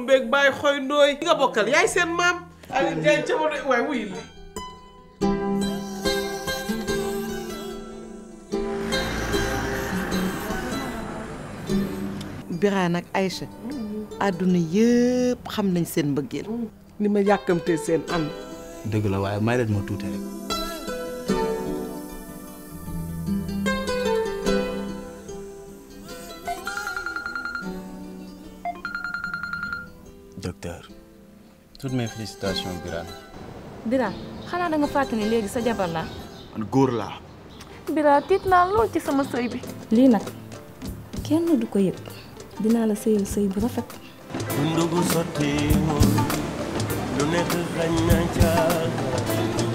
beeg bàyyi xoy ndooy nga bokkal yaay seen maam Aliou Ndiaye ca ma waaye wuy li Birane ak Aïcha àdduna yëpp xam nañ seen mbëggeel ni ma yàkkamtee seen ànd dëgg la waaye may leen ma tuuti rek docteur toutes mes félicitations Birane Bira xanaa da nga fàtte ni léegi sa jabar laa man góor laa Bira tiit naa lool ci sama sëy bi lii nag kenn du ko yëg dinaa la sëyal sëy bu rafet dundu gu sottiwul lu nekk xañ na ca